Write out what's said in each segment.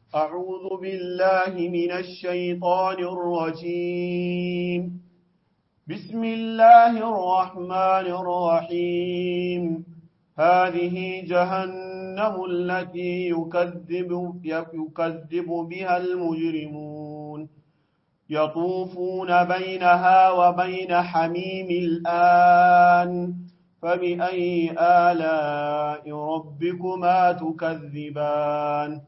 أعوذ بالله من الشيطان الرجيم بسم الله الرحمن الرحيم هذه جهنم التي يكذب, يكذب بها المجرمون يطوفون بينها وبين حميم الآن فبأي آلاء ربكما تكذبان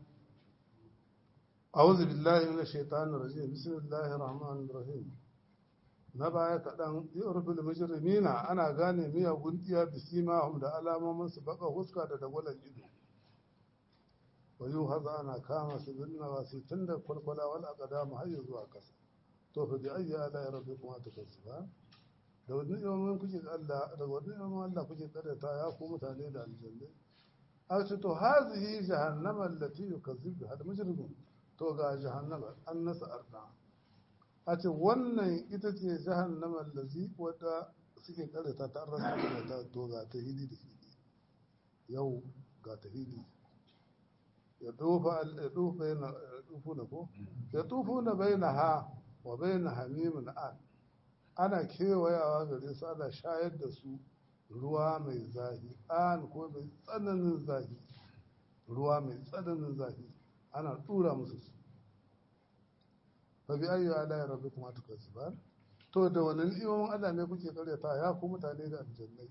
أعوذ بالله من الشيطان الرجيم بسم الله الرحمن الرحيم na baya kaɗan yorubul mujrimina ana gane miyagun iya bisimahum da alamomin su baka huska da dagwalan ido wayu haza ana kama su binna wasu tun da kwalkwala wal aqdam har zuwa kasa to fa bi ayyi ala rabbikum tukazziban da wani ilimin kuke Allah da wani ilimin Allah kuke karyata ya ku mutane da aljanna a ce to hazihi jahannama allati yukazzibu hal mujrimun to ga jahannama an nasa arda a ce wannan ita ce jahannama allazi wadda suke karyata ta rasa da ta to ga ta hidi da hidi yau ga ta hidi ya tufa ya tufa yana tufu na ko ya tufu na bainaha wa bain hamimin an ana kewayawa gare su ana shayar da su ruwa mai zahi an ko mai tsananin zahi ruwa mai tsananin zahi ana tura musu su fa bi ayyu ala rabbikum atukazziban to da wannan ni'imomin Allah ne kuke karyata ya ku mutane da aljannai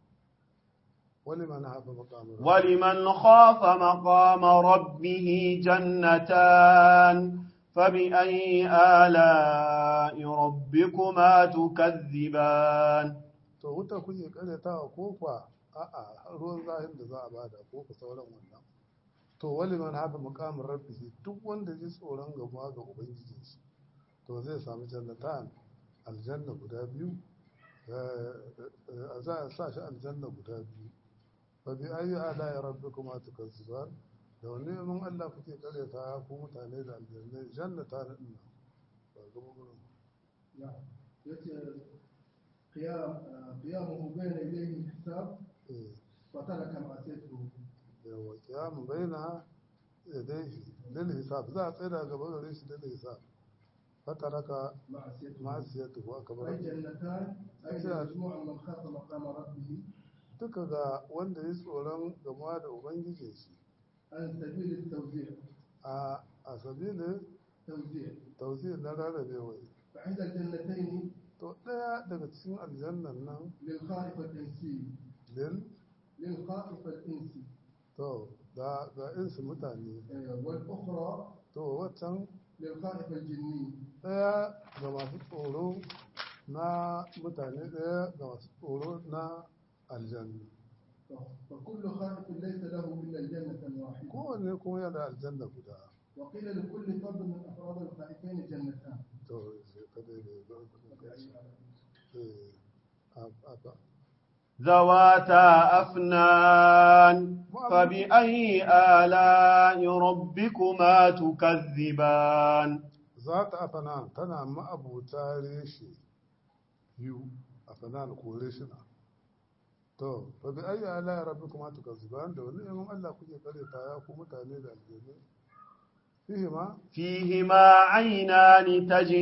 ولمن خاف مقام ربه ولمن خاف مقام ربه جنتان فبأي آلاء ربكما تكذبان to wuta kuke karyatawa ko kwa a'a ruwan zahin da za a bada ko ku sauran wannan to wali man hafa muqamin rabbihi duk wanda ji tsoron gaba ga ubangijin shi to zai samu jannatan aljanna guda biyu za a sa shi aljanna guda biyu fa bi ayi ala ya rabbikuma tukazziban da wani mun Allah kuke karyata ku mutane da aljanna jannatan din ba ga gurin yace قيام قيامه بين يديه الحساب eh وترك معصيته yawa kiyamun baina yadayhi lil hisab za a tsaya gaba gare shi lil hisab fataraka معصيته ma'asiyatu wa akbar أي جنتان أي مجموع من خاف مقام ربه duka ga wanda ya tsoron gama da ubangijin shi عن سبيل التوزيع a a sabilin توزيع tausi na rarrabe wai فعند الجنتين to daya daga cikin aljannan nan للخائف الإنسي lil للخائف الإنسي to ga ga insu mutane آه، والأخرى to waccan للخائف الجني daya ga masu tsoro na mutane daya ga masu tsoro na aljanna فكل خائف ليس له إلا الجنة واحدة kowanne kuma yana da aljanna guda وقيل لكل فرد من أفراد الخائفين جنتان to sai ka daidai ga eh a a ذواتا أفنان فبأي آلاء ربكما تكذبان za ta afanan tana ma'abuta reshe biyu afanan ko reshina to fa bi ayi ala ya rabbi kuma tuka zuban da wani yamin Allah kuke kare ta ya ku mutane da aljanna fihi ma فيهما عينان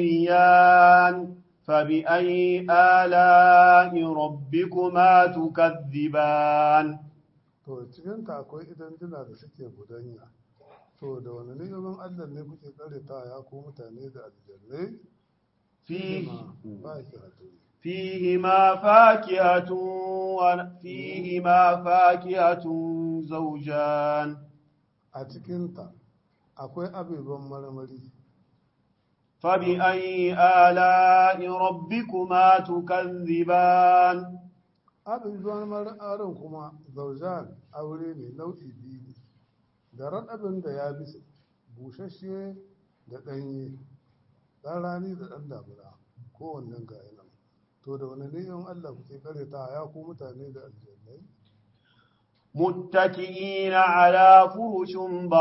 تجريان فبأي آلاء ربكما تكذبان to cikin ta akwai idan dina da suke gudanya to da wani ni'imin Allah ne kuke kare ta ya ku mutane da aljanna فيه ba ki hatu فيهما فاكهة وفيهما فاكهة زوجان a cikin ta akwai abubuwan marmari فبأي آلاء ربكما تكذبان abubuwan mar'arin kuma zaujan aure ne nau'i biyu ne da raɗabin da ya bisa bushashe da ɗanye ɗan rani da ɗan damuna kowannen ga nan to da wani ni'in Allah kuke kare ta ya ku mutane da aljannai متكئين على فرش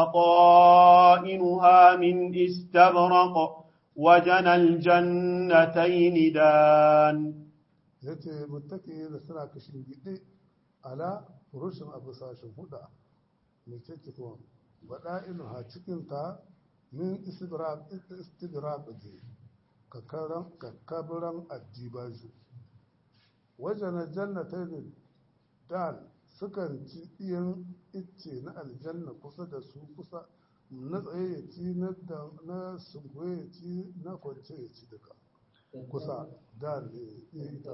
بطائنها من استبرق وجنى الجنتين دان ya ce mutake da suna kashin gide ala furushin abu sashen huda mai kyakki kuma baɗa inu ha cikinta min istidrak istidrak ne kakaran kakabiran addibaju wajen jannata ne dal sukan ci iyan icce na aljanna kusa da su kusa na tsaye ya ci na da- na sunkuye ya ci na kwance ya ci duka kusa dal ne iya ita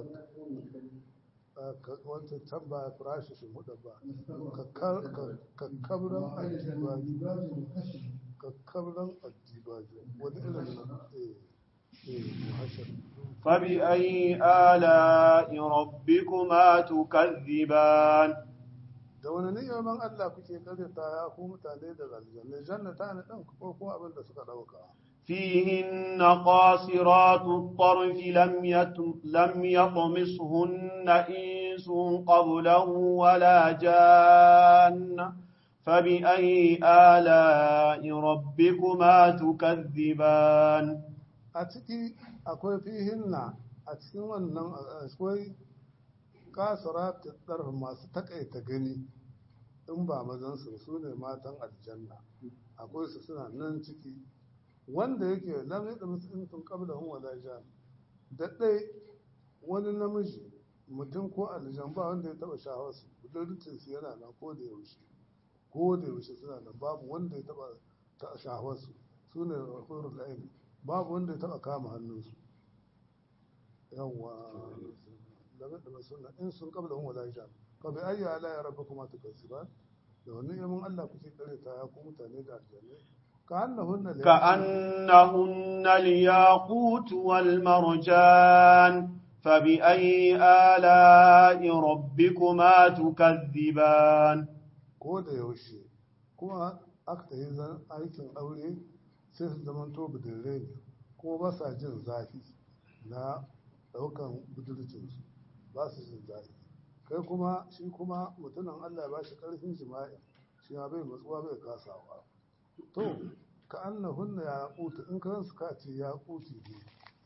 wancan can ba farashi shi hudu ba kakkabiran addibaju kakkabiran addibaju wani irin na eh eh muhashar فبأي آلاء ربكما تكذبان da wani ni'imar Allah kuke karyata ya ku mutane da aljanna jannata ne dan ko kuma abin da suka dauka فيهن قاصرات الطرف لم يتم لم يطمسهن إنس قبله ولا جان فبأي آلاء ربكما تكذبان a ciki akwai fihinna a cikin wannan akwai kasara ɗar masu takaita gani in ba mazansu su ne matan aljanna akwai su suna nan ciki wanda yake lam yadda musulun kabla hun wala jan da ɗai wani namiji mutum ko aljan ba wanda ya taɓa shawarsu budurcin su yana nan ko da yaushe ko da yaushe suna nan babu wanda ya taɓa ta shawarsu su ne hurul aini babu wanda ya taɓa kama hannunsu yawwa lam yadda musulun in sun kabla hun wala jan fa bi ayyi ala ya rabba kuma tukasiban da wani yamin Allah kuke kare ta ya ku mutane da aljanna ka annahunna la كأنهن الياقوت والمرجان فبأي آلاء ربكما تكذبان ko da yaushe kuma aka yi zan aikin aure sai su zama to budurre ne kuma ba sa jin zafi na daukan budurcinsu ba su jin zafi kai kuma shi kuma mutumin allah ba shi karfin jima'i shi ma bai matsuwa bai kasawa to ka annahunna ya kuta in kan su ka ce ya kuti ne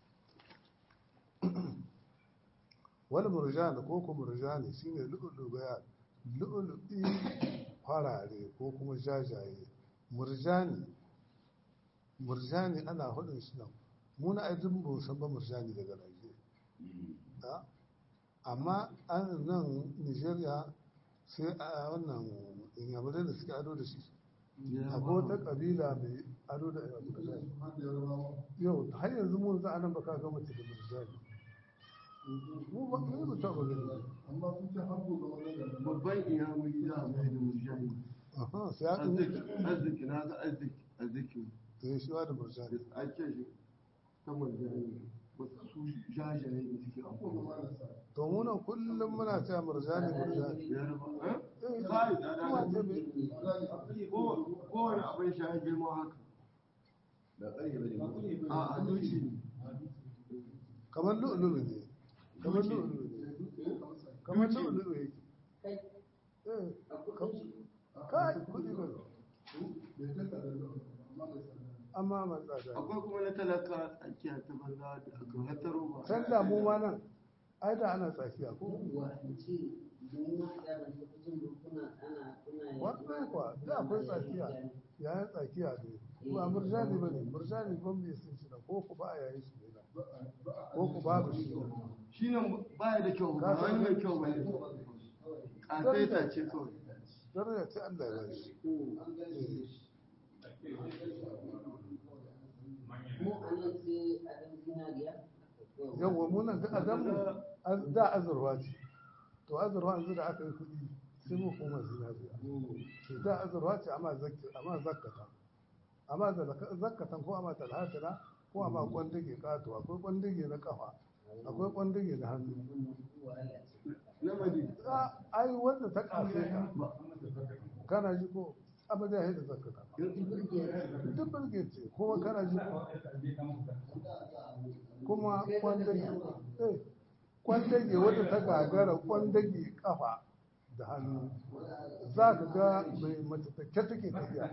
wani murjani ko kuma murjani shine lu'ulu bayan lu'ulu'i farare ko kuma jajaye murjani murjani ana hudun shi nan muna aidin ba san ba murjani daga Najeriya amma an nan Nigeria sai a wannan inyamurai da suke ado da shi akwai wata kabila mai ado da murjani yau har yanzu mun za a nan baka ga mace da murjani mu ba mu ba ta ba gani amma sun ce hannu ga wannan babban iyamuri za a mai da murjani aha sai an arziki arziki na ga arziki arziki yi shi da murjani da ake shi ta murjani wasu su jajaye da suke amfani to mu nan kullum muna cewa murjani murjani ya raba eh sai da kuma ce me ko kowane abin sha ya girma haka a a duci ne kamar lu'ulu'u ne kamar lu'ulu'u ne kamar lu'ulu'u yake eh kai kudi ba amma man tsada akwai kuma na talaka tsakiya ta banza da aka hataro ba san da mu ma nan ai da ana tsakiya ko wannan kwa da akwai tsakiya yayin tsakiya ne ba murjani ba ne murjani ban bai sun shi da ko ku ba a yayin shi ne da ko ku babu shi ne shi nan baya da kyau ba wani mai kyau ba ne ƙasaita ce kawai daraja ce Allah ya bashi yawwa munan da adamu az- da azurwa ce to azurwa yanzu da aka yi kuɗi sai mu koma zinariya to da azurwa ce amma zakki amma zakkata amma zalaka- zakkatan ko amma talhatana ko amma kwandige kato akwai kwandige na kafa akwai kwandige na hannu na madina a ai wanda ta kafe ka kana ji ko amma da da zakkata duk birge ce kuma kana ji ko kuma kwandage eh kwandage wadda ta gagara kwandage kafa da hannu za ka ga mai mace take take tafiya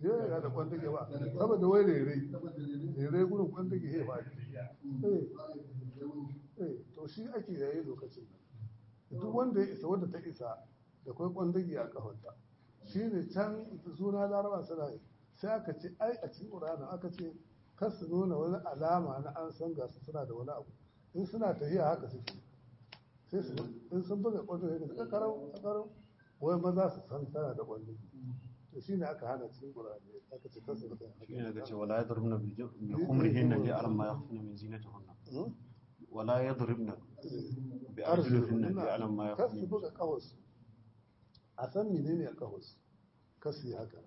yana da kwandage ba saboda wai rere rere gurin kwandage ya ba eh eh to shi ake yayi lokacin nan duk wanda ya isa wanda ta isa da kwai kwandage a kafarta shi ne can suna laraba suna yi sai aka ce ai a cikin ƙuranin aka ce kar su nuna wani alama na an san gasu suna da wani abu in suna tafiya haka suke sai su in sun buga kwandage da suka karau a karau wai maza su san tana da kwandage to shi ne aka hana cikin ƙurani aka ce kar su buga shi ne daga ce wala yadribna bi khumrihinna li alam ma yakhfuna min zinatihunna wala yadribna bi arjulihinna li alam ma kar su yakhfuna buga kahos a san menene a kahos kar su yi haka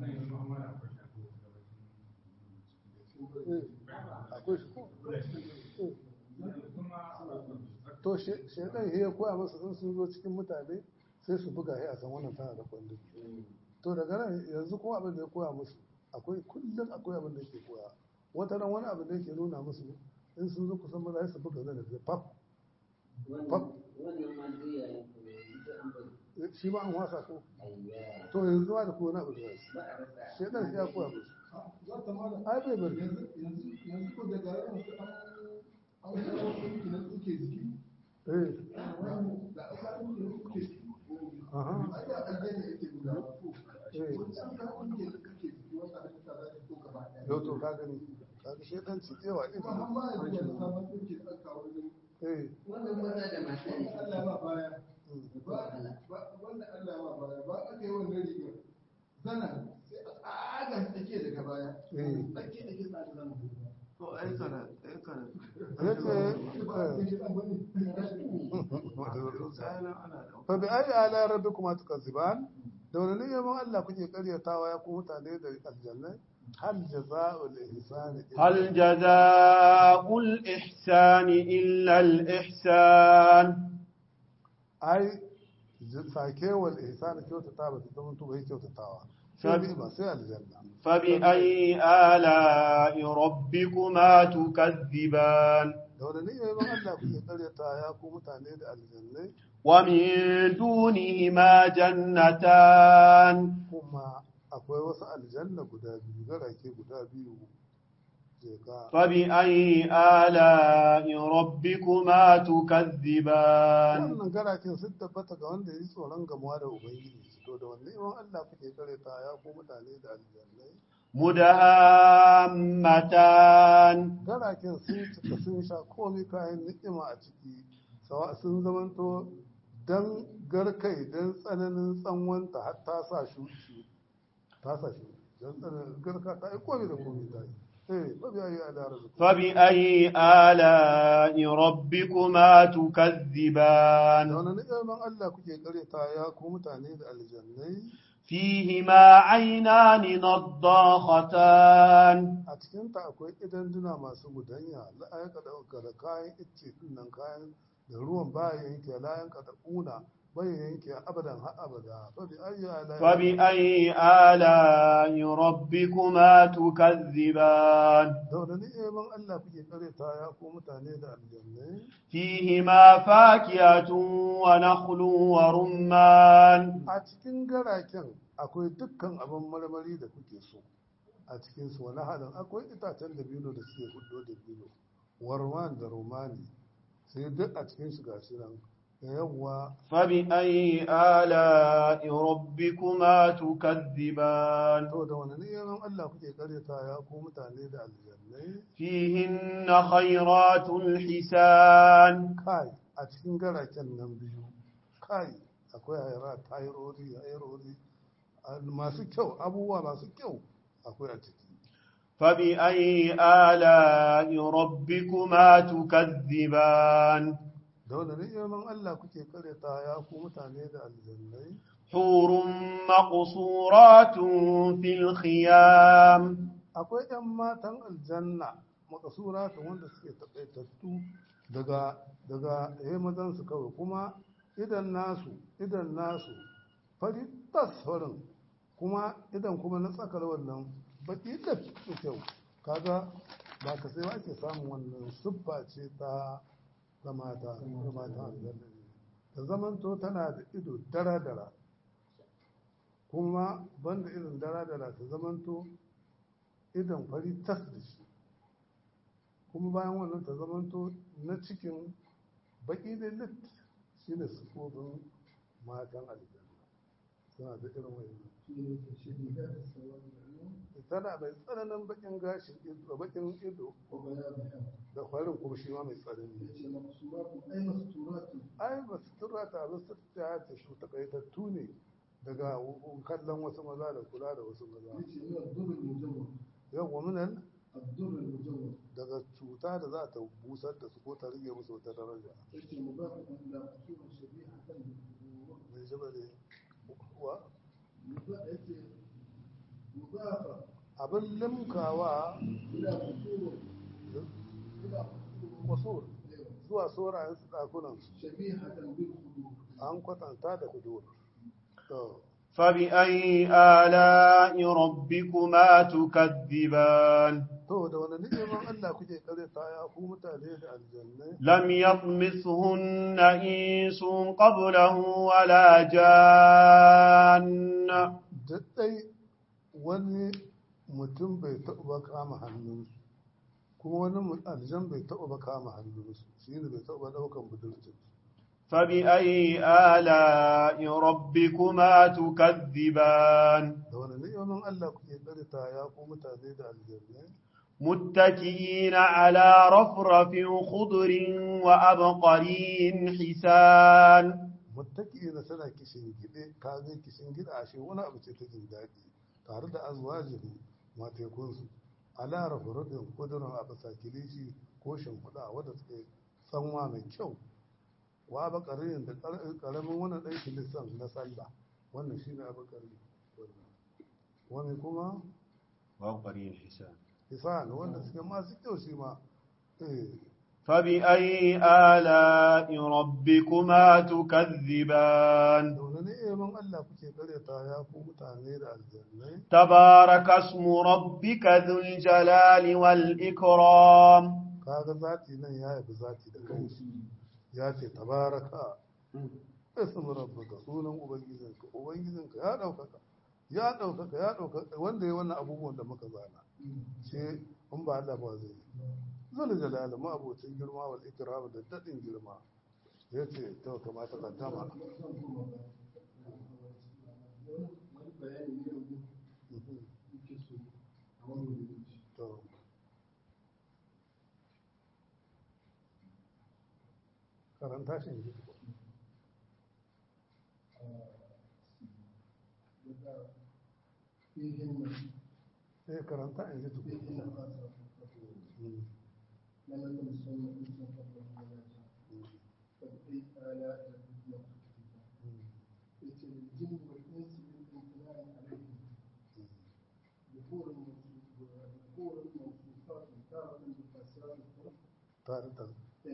Eh, akwai shi ko Eh. to shaidan ya koya masu in sun zo cikin mutane sai su buga ya a san wannan tana da kwandon to daga nan yanzu kuma abin da ya koya musu akwai kullum akwai abin da yake koya wata ran wani abin da yake nuna musu in sun zo kusan maza sai su buga zai da pap pap shi ma an wasa ko to yanzu ma da kowane abu da yasu shaidan ya koya musu za ta mala ai bai bari yanzu yanzu yanzu ko daga ran su an an kawo ɗinki na tsuke jiki eh da aka ɗinki na tsuke jiki aha ai da aljanna yake guda ko eh wani an ka ɗinki na tsuke jiki wanda halitta za ta so gaba ɗaya yau to ka gani kaga shaidan ci tsewa to amma ita yanzu wani sabon ɗinki da aka kawo ne eh wannan maza da mata ne wanda Allah ma baya mm. ba ba- wanda Allah ma baya ba aka yi wannan rigar zana sai a tsaga take daga baya eh tsake da ke tsada zama to ai kana ai kana ya ce ba a eh, ke ɗan bane tsayanan ana da fa bi ayi ala rabbikuma tukazziban da wani neman Allah kuke karyatawa ya ku mutane da aljanna hal jazaa'ul ihsani illa- هل جزاء الإحسان إلا الإحسان ai j- sakewal ihsani kyautata ba ta zama to bai kyautatawa sai Sabi- ba sai aljanna فبأي آلاء ربكما تكذبان da wani neman Allah kuke karyata ya ku mutane da aljanna ومن دونهما جنتان kuma akwai wasu aljanna guda biyu garake guda biyu je ka فبأي آلاء ربكما تكذبان wannan garaken sun tabbata ga wanda ya yi tsoron gamuwa da ubangiji to da wanne neman Allah kuke karyata ya ku mutane da aljannai مدهامتان garaken sun cika sun sha komai kayan ni'ima a ciki sawa sun zamanto dan garkai dan tsananin tsanwanta har ta sa shuki ta sa shi dan tsananin garka ta yi komai da komai ta yi eh ba biya yi ala rabbi فبأي آلاء ربكما تكذبان da wani ni'iman Allah kuke karyata ya ku mutane da aljannai فيهما عينان نضاختان a cikinta akwai idan duna masu gudanya la'ayyaka da da kayan icce din nan kayan da ruwan baya yanke layan ka da kuna bai yanke abadan har abada fa bi ayyi ala فبأي آلاء ربكما تكذبان da wani ni'iman Allah kuke kareta ya ku mutane da aljannai فيهما فاكهة ونخل ورمان a cikin garaken akwai dukkan abin marmari da kuke so a cikin su wani halin akwai itacen dabino da suke hudo dabino warman da romani sai duk a cikin su gashi nan da yawwa فبأي آلاء ربكما تكذبان to da wani neman Allah kuke karyata ya ku mutane da aljannai فيهن خيرات الحسان kai a cikin garaken nan biyu kai akwai haira tayirori hairori masu kyau abubuwa masu kyau akwai a ciki فبأي آلاء ربكما تكذبان da wani neman Allah kuke karyata ya ku mutane da aljannai حور مقصورات في الخيام akwai 'yan matan aljanna makasura ta wanda suke taƙaitattu daga daga eh mazansu kawai kuma idan nasu idan nasu fari tas farin kuma idan kuma na tsakar wannan baki da su kyau kaga ba ka sai ake samun wannan siffa ce ta ta mata ta mata aljanna ne ta zamanto tana da ido dara dara kuma banda irin dara da ta zamanto idan fari tas da shi kuma bayan wannan ta zamanto na cikin baki da lit shi ne sufofin matan aljanna suna da irin wani tana mai tsananin bakin gashin ido bakin ido da farin kuma shi ma mai tsanani ai ba su tura ta ba su ta ta shi takaitattu ne daga kallon wasu maza da kula da wasu maza yau minan daga cuta da za ta busar da su ko ta rage musu wata daraja mai jaba ne wa abin limkawa kusur zuwa saurayen su ɗakunan an kwatanta da kudur فبأي آلاء ربكما تكذبان to da wani ni'imar Allah kuke kare ta ya ku mutane da aljanna لم يطمثهن إنس قبله ولا جان daddai wani mutum bai taɓa ba kama hannunsu kuma wani mu- aljan bai taɓa ba kama hannunsu shi ne bai taɓa ɗaukan budurcin فبأي آلاء ربكما تكذبان da wani ni'imar Allah kuke kare ta ya ku mutane da aljanna متكئين على رفرف خضر وأبقرين حسان muttaki na tana kishin gide ka ga kishin gida ashe wani abu ce ta jin daɗi tare da azwajihu matekunsu ala rafurudin kudurin a bisa kilishi ko shimfiɗa wadda suke tsanwa mai kyau wa bakarin da ƙaramin wani ɗan kilisan na sallah wannan shi ne abakari wani kuma وأبقرين حسان hisan wanda suke masu kyau shi ma eh فبأي آلاء ربكما تكذبان da wani ni'imin Allah kuke karyata ya ku mutane da aljannai تبارك اسم ربك ذو الجلال والإكرام kaga zati nan ya yabi zati da kanshi ya ce tabaraka ismu rabbika sunan ubangijinka ubangijinka ya daukaka ya daukaka ya daukaka wanda ya wannan abubuwan da muka zana ce in ba Allah ba zai zul jalal ma abocin girma wal ikram da dadin girma yace to kamata ka tama to karanta shi ne sai karanta in ji tukuna Mm. Mm. tare da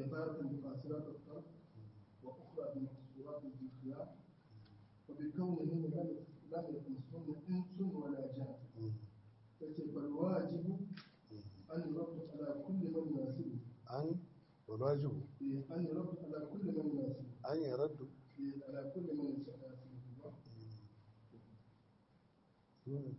وأخرى بمقصورات الذكرى وبكونهن لم لم يكنسهن إنس ولا جان Mm. فالواجب أن يرد على كل من يناسبه an wajibu أن يرد على كل من يناسبه an yi raddu على كل من يناسبه Mm.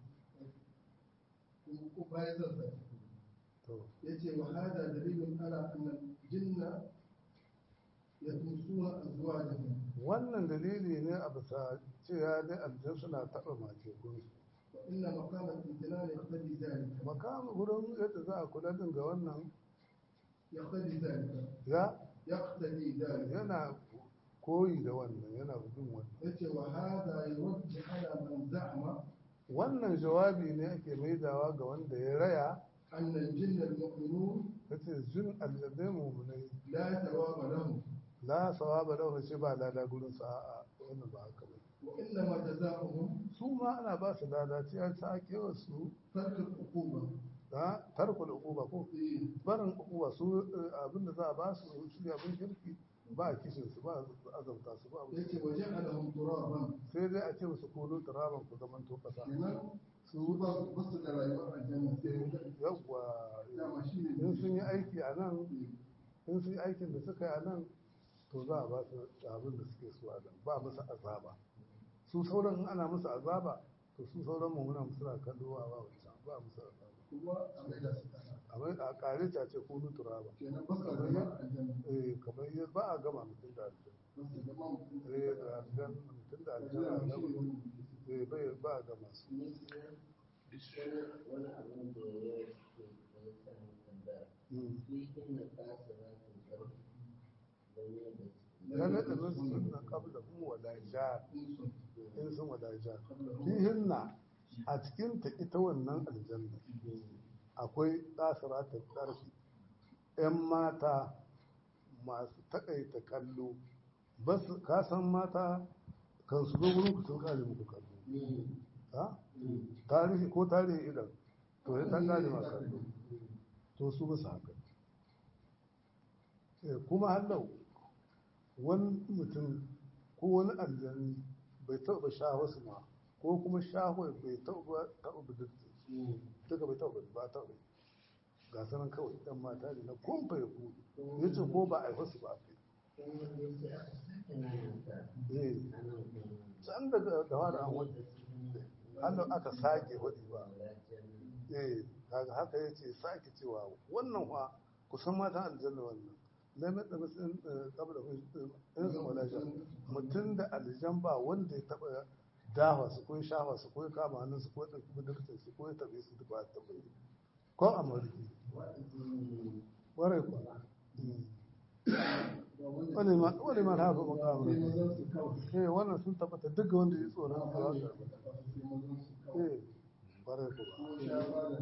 وباية ذلك to يأتي وهذا دليل على أن الجن يطمسون أزواجهم wannan dalili ne a bisa cewa dai aljan suna taɓa matekunsu وإن مقام الامتنان يقتضي ذلك makam wurin yadda za a kula din ga wannan يقتضي ذلك ya يقتضي ذلك yana koyi da wannan yana bin wannan yace wa hada yurji ala man za'ama wannan jawabi ne ake maidawa ga wanda ya raya anna al-jinna al-mu'minun yace jin aljannai mu'minai la thawaba lahum la sawaba lahu ce ba lada gurin sa a'a wannan ba haka ba wa inna ma jazaohum su ma ana ba su lada ce an sa kewa su tark al-uquba da tarkul uquba ko eh barin uquba su eh, abinda za a ba su su ne abin kirki ba a kishin su ba a azabta su ba yace wa ja'alahum turaban sai dai a ce musu kulu turaban ku zaman to kasa kenan su su ba su ba su da rayuwar aljanna sai yawwa dama shine in sun yi aiki a nan in sun yi aikin da suka yi a nan to za a ba su abin da suke so a nan ba musu azaba su sauran in ana musu azaba to su sauran mu muna suna kallo a ba wancan ba mu sa kuma a mai da su kasa amma a kare ta ce ko nutura ba kenan ba sa zama aljanna eh kamar yadda ba a gama mutum da aljanna ba su zama mutum eh da aljanna mutum da aljanna eh bai ba a gama su wani abin da ya yi ya sa ni tambaya Mm. shi inda kasa za ta ƙarfi da ne da ya naɗa nasu sunna kabla hum wala jar in sun wala jar fihinna a cikin ta ita wannan aljanna akwai tsasara ta ƙarfi ‘yan mata masu taƙaita kallo ba su kasan mata kan su zo wurin ku sun kare muku kallo ha tarihi ko tarihi idan to ya ta kare ma kallo to su ba su haka Eh, kuma hallau wani mutum ko wani aljani bai taɓa shaho su ma ko kuma shaho bai taɓa taɓa budurci duka bai taɓa ba taɓa ga sanan kawai ɗan mata ne na kumfa ya ku ya ce ko ba a yi wasu ba kai eh can daga da wani an wani hallau aka sake wadi ba eh kaga haka ya ce sake cewa wannan wa kusan matan aljanna wannan lamar da mutum kabla in su malaja mutum da aljan ba wanda ya taba dawa su ko shafa su ko kama hannun su ko ɗauki budurcin su ko ya taɓe su duk ba ta taɓa yi ko a mariki warai kuwa wani ma wani ma haka ba kawo eh wannan sun tabbata duk wanda ya tsoron su haka eh warai kuwa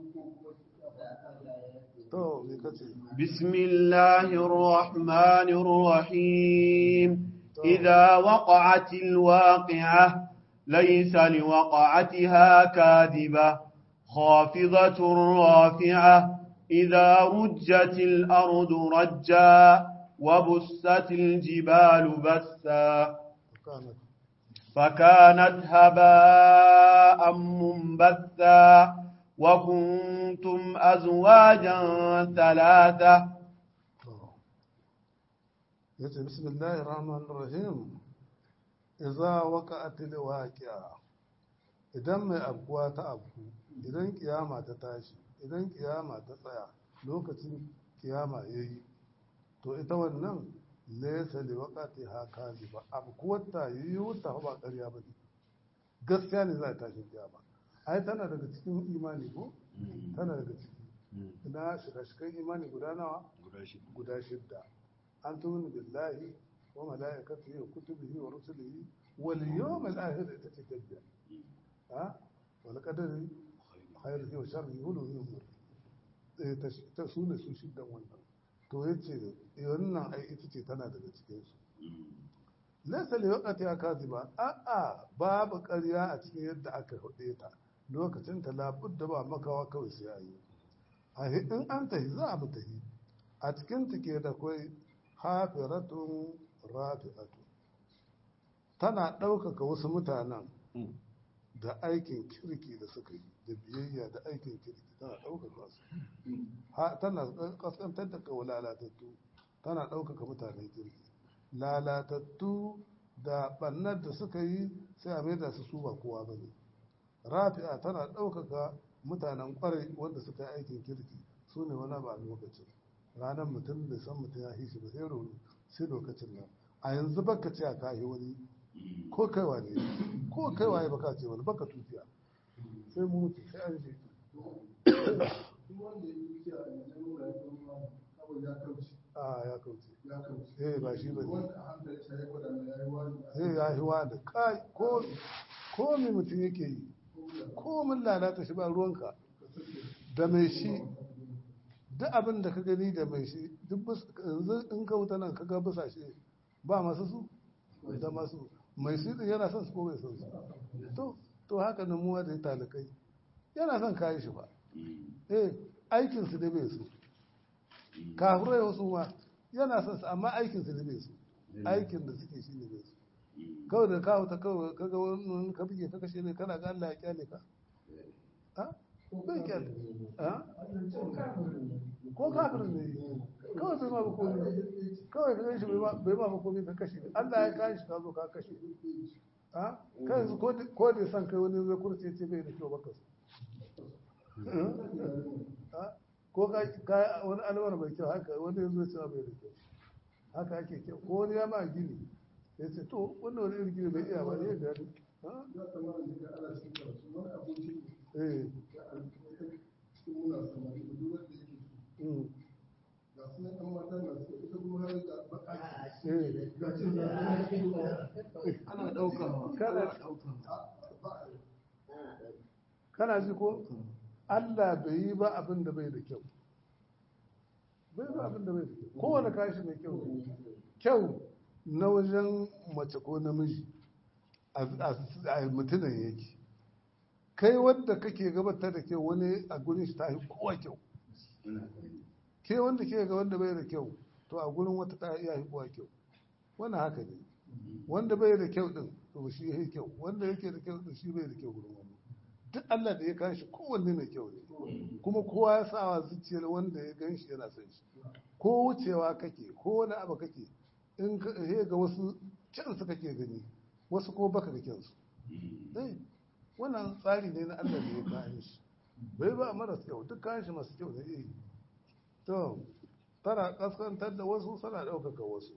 to me kace بسم الله الرحمن الرحيم إذا وقعت الواقعة ليس لوقعتها كاذبة خافضة رافعة إذا رجت الأرض رجا وبست الجبال بسا كانت فكانت هباء منبثا وكنتم أزواجا ثلاثة yace bismillahir rahmanir rahim idza waqa'atil waqi'a idan mai abkuwa ta abku idan kiyama ta tashi idan kiyama ta tsaya lokacin kiyama yayi to ita wannan laysa li waqatiha kaziba abkuwar ta yi wuta ba ƙarya ba gaskiya ne za ta tashi kiyama ai tana daga cikin imani ko tana daga ciki ina shiga-shigan imani guda nawa guda shidda an tuni billahi wa mala'ikatihi wa kutubihi wa rusulihi wal yawmil akhir ita ce tabbiya ha wal qadari khairihi wa sharrihi wa nuhu eh ta ta sune su shiddan wannan to yace wannan ai ita ce tana daga cikin su laysa li waqti akaziba a a babu ƙarya a cikin yadda aka hude ta lokacin ta labudda ba makawa kawai sai ayi a in an tahi za a mu tahi a cikin take da kwai hafiratun rafi'atu tana ɗaukaka wasu mutanen da aikin kirki da suka yi da biyayya da aikin kirki tana ɗaukaka su tana kaskantar da kawo lalatattu tana ɗaukaka mutanen kirki lalatattu da ɓannar da suka yi sai a mai da su su ba kowa ba ne rafi'a tana ɗaukaka mutanen ƙwarai wanda suka yi aikin kirki su ne wani ba lokacin ranar mutum da san mutum ya shi ba sai rauni sai lokacin nan a yanzu baka ce a kayi wani ko kaiwa ne ko kaiwa ya baka ce wani baka tutiya sai mu mutu sai an je a ya kauce eh ba shi ba ne zai ya yi wa da kai ko ko me mutum yake yi ko mun lalata shi ba ruwanka da mai shi duk abin da ka gani da mai shi duk yanzu in ka wuta nan ka ga bisa shi ba masu su da masu mai shi din yana son su ko bai son su to to haka nan muwa da talakai yana son kayi shi ba eh aikin su da bai so kafirai wasu ma yana son su amma aikin su da bai so aikin da suke shi ne bai so kawai da kawo ta kawai kaga wani ka bige ka kashe ne kana ga Allah ya kyale ka ha bai kyale ha ko kafirin ne kawai bai ma ba komai kawai ka shi bai ma ba komai ka kashe Allah ya kai shi ka zo ka kashe a kai yanzu ko da- ko da san kai wani zai kurce ce bai da kyau baka so a ko ka ka wani alwar mai kyau haka wani yanzu zai ce bai da kyau haka ake kyau ko wani ya ma gini ya ce to wannan wani irin gini bai iya ba ne ya gani ha? ya kamata da ana cikin karatu wani abokin eh ya alƙaƙa cikin muna samari da duk wanda yake so mm, ga su nan ɗan mata na so ita kuma har ga baka eh ga cin da ana cikin ba ana ɗaukawa Kada- ana ɗaukawa ba kana ji ko Allah bai yi ba abin da bai da kyau bai ba abin da bai da kyau kowane kashi mai kyau ne. kyau na wajen mace ko namiji a a mutumin yake kai wanda kake gabatar da kyau wani a gurin shi ta yi kowa kyau ke wanda ke ga wanda bai da kyau to a gurin wata ta iya yi kowa kyau wannan haka ne wanda bai da kyau din to shi ya yi kyau wanda yake da kyau din shi bai da kyau gurin wani duk Allah da ya kashi kowanne mai kyau ne kuma kowa ya sa wa zuciyar wanda ya gan shi yana son shi ko wucewa kake ko wani abu kake in ka he ga wasu kyansu kake gani wasu ko baka ga kyansu eh wannan tsari ne na Allah da ya kayan shi bai ba maras kyau duk kayan shi masu kyau ne eh to tana kaskantar da wasu suna ɗaukaka wasu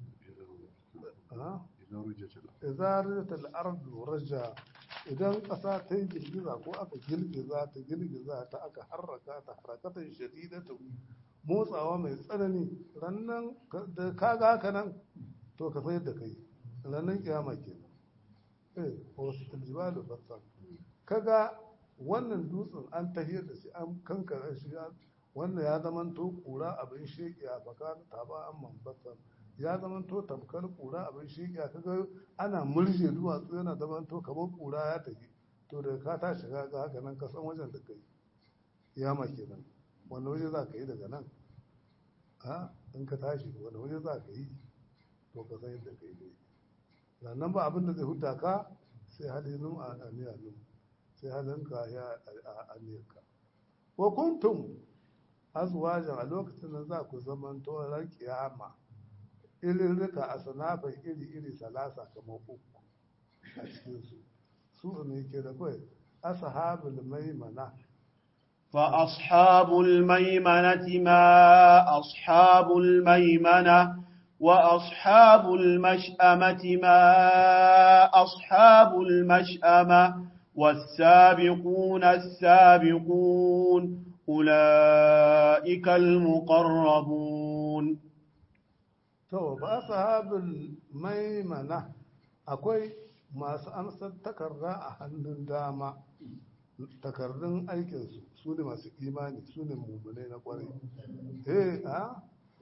Ah? idan rujjata izaratul ardu raja idan ƙasa ta yi girgiza ko aka girgiza ta girgiza ta aka harraka ta harakatan shadidatu motsawa mai tsanani rannan ka- da kaga haka nan to ka sayar da kai rannan kiyama kenan eh wasu tiljibalu bassan kaga wannan dutsen an tahiyar da shi an kankara shi ya- wannan ya zamanto kura abin shekiya baka ta ba an mambatan ya zamanto tamkar kura abin shekiya kaga ana murje duwatsu yana zamanto kamar kura ya tafi to da ka tashi ka ga haka nan ka san wajen da kai yama kenan wanda waje za ka yi daga nan ha in ka tashi wanda waje za ka yi to ka san yadda ka yi dai sannan ba abin da zai huta ka sai halin a aniyanu sai halinka ya a aniyarka wa kuntum azwajan a lokacin da za ku zaman ran kiyama irin rika a sanafin iri-iri salasa kamar uku a cikinsu su ne ke da kawai ashabul maimana فأصحاب الميمنة ما أصحاب الميمنة وأصحاب المشأمة ما أصحاب المشأمة والسابقون السابقون أولئك المقربون to ba ashabul maimana akwai masu amsar takarda a hannun dama takardun aikinsu su ne masu imani su ne mummunai na kwarai eh a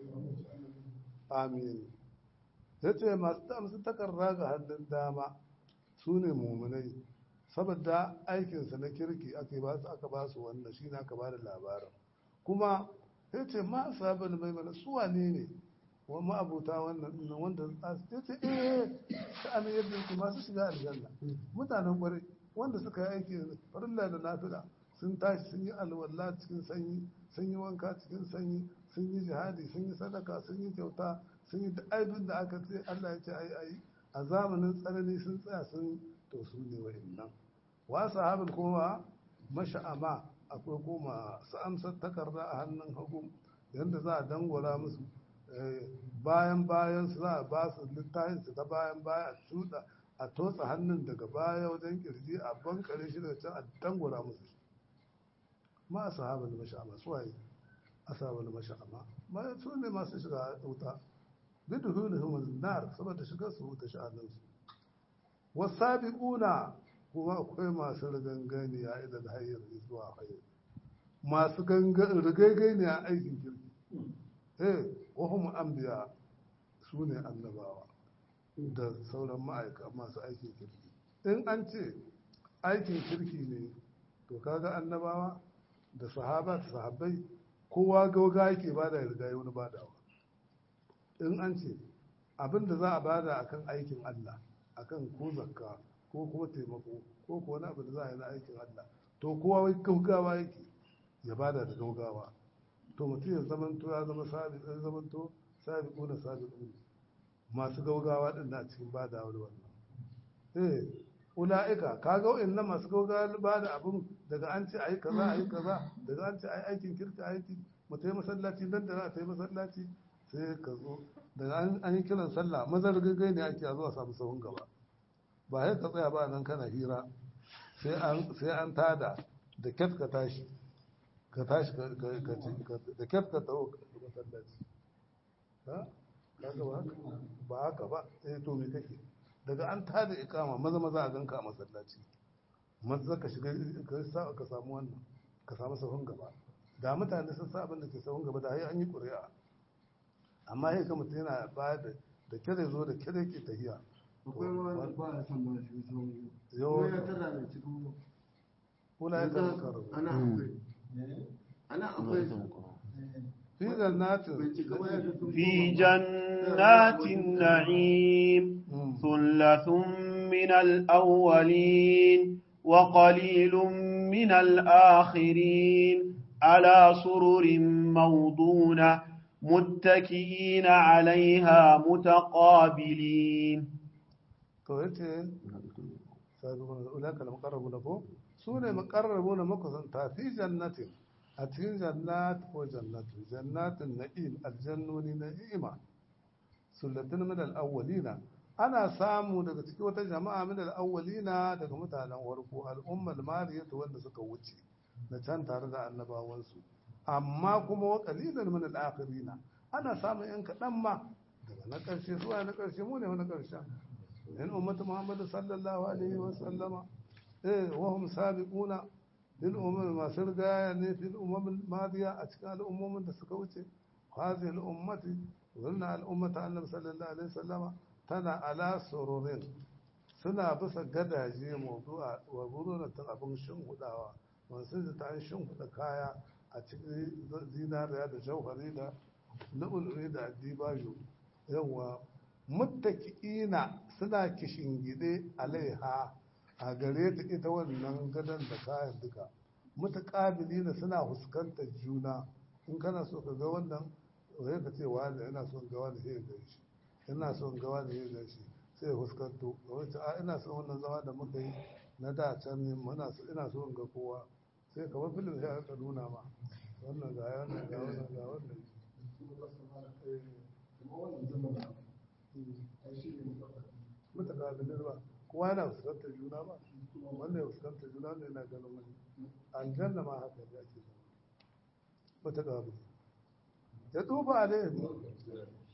amin ya ce masu amsar takarda ga hannun dama su ne mummunai saboda aikinsa na kirki aka ba su aka ba su wannan shi ne aka ba da labarin kuma ya ce ma sabon maimana su wane ne wani ma'abuta wannan dinnan wanda ya ce eh sha'anin yadda yake masu shiga aljanna mutanen kwarai wanda suka yi aiki farilla da nafila sun tashi sun yi alwala cikin sanyi sun yi wanka cikin sanyi sun yi jihadi sun yi sadaka sun yi kyauta sun yi da aibin da aka ce Allah ya ce ai ai a zamanin tsanani sun tsaya sun to su ne wa'annan wa sahabul kuma masha'ama akwai kuma su amsar takarda a hannun hagu yadda za a dangwala musu bayan bayan su za a ba su littafin su ta bayan baya a cuɗa a totsa hannun daga baya wajen kirji a bankare shi daga can a dangwala musu shi ma a sahabar masha'ama su waye a sahabar masha'ama ma su ne masu shiga wuta bidu hulihun nar saboda shiga su wuta sha'aninsu wasabiquna kuma akwai masu riganganiya idan hayyar zuwa hayyar masu riganganiya aikin kirki eh wahum anbiya su ne annabawa da sauran ma'aika masu aikin kirki in an ce aikin kirki ne to kaga annabawa da sahaba da sahabbai kowa gauga yake bada ya riga wani badawa in an ce abin da za a bada akan aikin Allah akan ko zakka ko kuma taimako ko ko wani abu da za a yi na aikin Allah to kowa wai gaugawa yake ya bada da gaugawa to mutum ya zamanto ya zama sabi ya zamanto sabi kuna sabi kuna masu gaugawa din na cikin bada wani wannan eh ula'ika kaga wa'annan masu gauga ba da abun daga an ce ayi kaza ayi kaza daga an ce ayi aikin kirka aiki mu tayi masallaci nan da za a tayi masallaci sai ka zo daga an an yi kiran sallah mazar gaggai ne ake zuwa samu sahun gaba ba sai ka tsaya ba nan kana hira sai an sai an tada da kyat ka tashi ka tashi ka ka ka ci- da kyat ka taho masallaci ha kaga ba haka ba haka ba eh to me kake daga an tada ikama maza maza a ganka a masallaci maza ka shiga ka sa ka samu wannan ka samu sahun gaba da mutane sun sa abin da ke sahun gaba da hai an yi ƙuri'a amma sai ka mutum yana ba da da kire zo da kire ke tahiya akwai ma wanda ba a san ma shi sun Yau- ko ya tara da cikin kula ya kan karo ana akwai ana akwai fi jannatin bai cika ba ya fi sun في جنات النعيم Mm. ثلة من الأولين وقليل من الآخرين على سرر موضونة متكئين عليها متقابلين to yace sabiqun ulaka al-muqarrabuna ko su ne muqarrabuna makusanta fi jannatin a cikin jannat ko jannatin jannatin na'im aljannuni na'ima sullatin min al-awwalina ana samu daga cikin wata jama'a min al-awwalina daga mutanen warko al-ummul mariyatu wanda suka wuce na can tare da annabawansu amma kuma wa qalilan min al-akhirina ana samun yan kaɗan ma daga na ƙarshe zuwa na ƙarshe mu ne na ƙarshen من أمة محمد صلى الله عليه وسلم إيه وهم سابقون للأمم ما سرقا يعني في الأمم الماضية أشكال الأمم تسكوتي هذه الأمة قلنا الأمة النبي صلى الله عليه وسلم تنا على سرور suna bisa gadaje mawdu'a wa buruna ta abin shimfiɗawa masu ta an shimfiɗa kaya a cikin zinariya da jauhari da lu'uluri da addibajo yawa muttaki'ina suna kishingide alaiha a gare ta ita wannan gadon da kayan duka mutaqabilina suna fuskantar juna in kana so ka ga wannan wai ka ce wani ina son ga wani sai ga shi ina son ga wani sai ga shi sai ya fuskanto wai ce a ina son wannan zama da muka yi na da can ne muna so ina so in ga kowa sai kamar filin sai aka nuna ma wannan ga wannan ga wannan ga wannan Eh. mutakabilin ba kowa yana fuskantar juna ba wanda ya fuskantar juna wanda yana ganin wani aljanna ma haka ne ake zama mutakabilin ya tufa ne